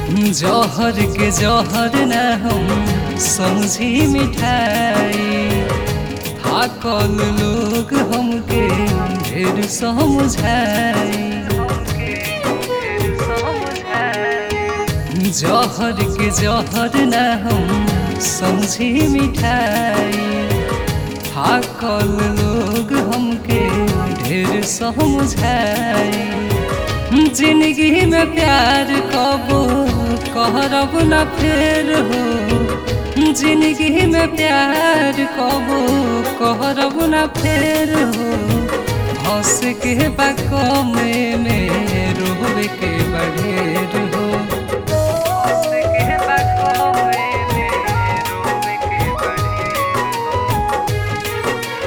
जौहर के जौहर न हम समझी मिठाई थाकल लोग हमके ढेर समझाई जौहर के जौहर न हम समझी मिठाई थाकल लोग हमके ढेर समझाई जिंदगी में प्यार कबो कहरब न फेर हो जिंदगी में प्यार कबो कहरब न फेर हो हंस के बाकमे में रोवे के बढ़ेर हो हंस के बाकमे में रोवे के बढ़ेर हो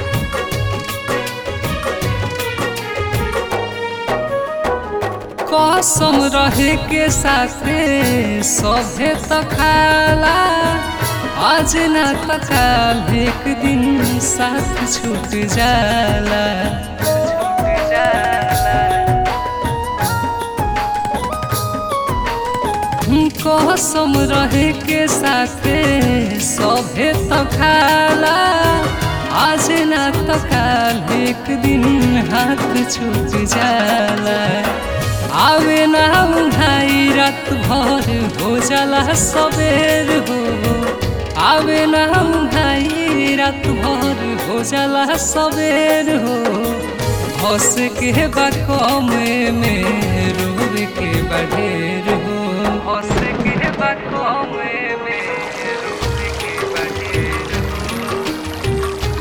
कसम रहे के साथे सभे त खाला आज ना त काल एक दिन साथ छूट जाला छूट जाला कसम रहे के साथे सभे त खाला आज ना त काल एक दिन हाथ छूट जाला आवे ना उठाई रात भर हो जाला सबेर हो आवे ना उठाई रात भर हो जाला सबेर हो हंस के बाकमे में रोवे के बढ़ेर हो हंस के बाकमे में रोवे के बढ़ेर हो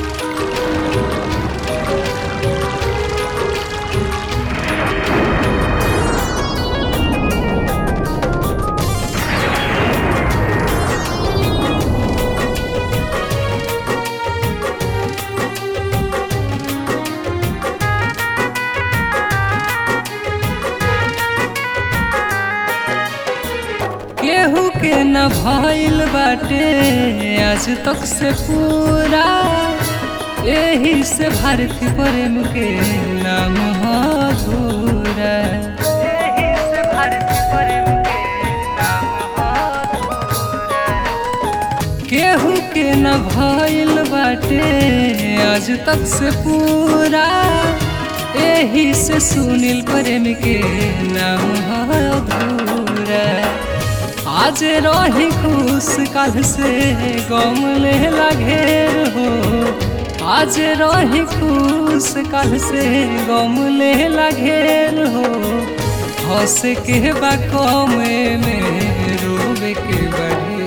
केहू के न भइल बाटे आज तक से पूरा यही से भारती प्रेम के नाम अधूरा यही से भारती प्रेम के नाम अधूरा केहू के न भइल बाटे आज तक से पूरा यही से सुनील प्रेम के नाम अधूरा आज रही खुश कल से गम ले लगेर हो आज रही खुश कल से गम ले लगेर हो हंस के बाकमे में रोवे के बढ़े